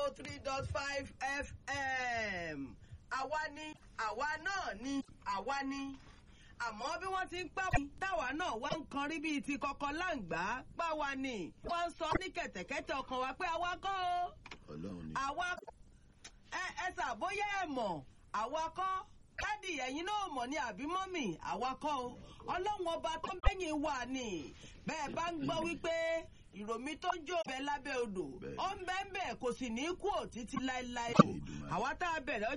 oh three dot five fm àwa ni àwa náà ni àwa ni àmọ́ bí wọ́n ti ń pa wá táwa náà wá ń kan rí bíi ti kọ̀kọ́ láǹgbá pa wá ni wọ́n ń sọ ní kẹ̀tẹ̀kẹ́tẹ̀ ọkàn wa pé àwa kọ́ o ọlọ́run ni. àwa ẹ ẹ ṣàbóyá ẹ mọ̀ àwa kọ́ dádì ẹ̀yin náà mọ̀ ní àbí mọ́mì àwa kọ́ o ọlọ́run ọba tó ń bẹ́yìn wà ní bẹ́ẹ̀ bá ń gbọ́ wípé ìròmí tó ń jó bẹ lábẹ́ odò Bẹ́ẹ̀. ó ń bẹ́ẹ̀ bẹ́ẹ̀ kò sì ní kú òtítí láéláé Èdùmàrè. àwa tá a bẹ̀rẹ̀